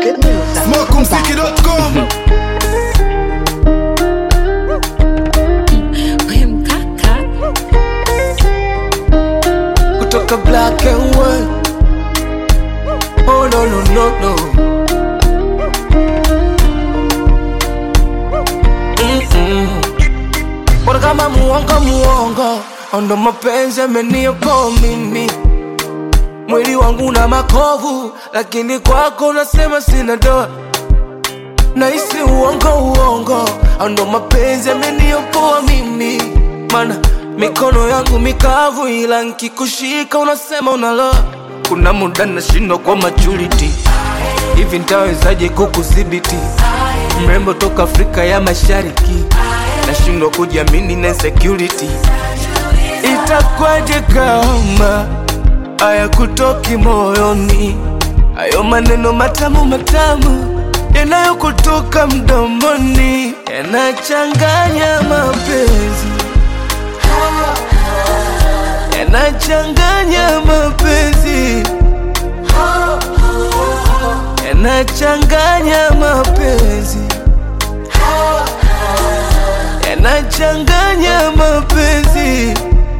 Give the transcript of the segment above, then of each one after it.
Smokumziki.com We mkaka kutoka black and white. Oh no no no no. Mm-mm. Bora kama muongo muongo, ndo mapenzi yameniokoa mimi. Mwili wangu na makovu, lakini kwako unasema sina doa. Nahisi uongo uongo, ndo mapenzi yameniokoa mimi. Mana mikono yangu mikavu, ila nkikushika unasema unaloa. Kuna muda nashindwa kwa maturity, hivi ntawezaje kukudhibiti? Mrembo toka Afrika ya Mashariki, nashindwa kujiamini na insecurity. Itakwaje kama haya kutoki moyoni, hayo maneno matamu matamu yanayokutoka mdomoni yanachanganya mapenzi, yanachanganya mapenzi, yanachanganya mapenzi, yanachanganya mapenzi.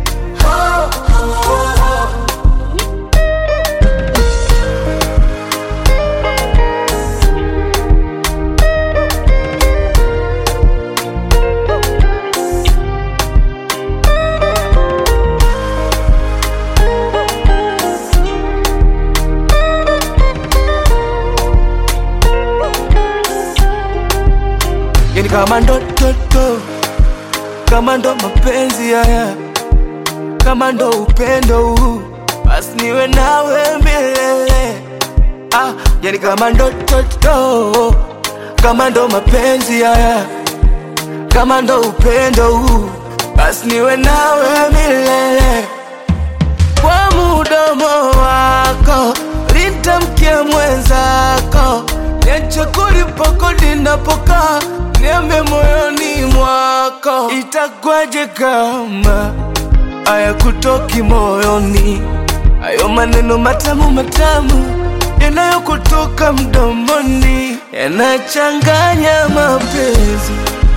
yani kama ndo toto, kama ndo mapenzi haya, kama ndo upendo huu, basi niwe nawe milele. Ah, yani kama ndo toto, kama ndo mapenzi haya, kama ndo upendo huu, basi niwe nawe milele kwa mudomo wako litamkia mwenzako, niache kulipokodi napokaa, niambe moyoni mwako, itakwaje kama haya kutoki moyoni, hayo maneno matamu matamu yanayokutoka mdomoni yanachanganya mapenzi,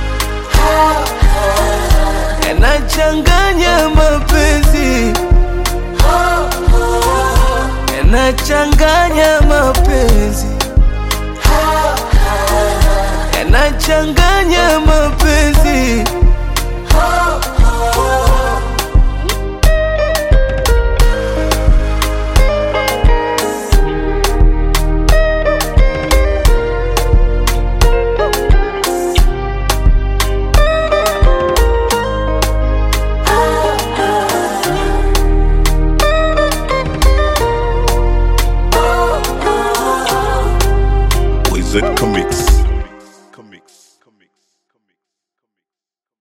yanachanganya mapenzi yanachanganya mapenzi, yanachanganya mapenzi. Wizard Comics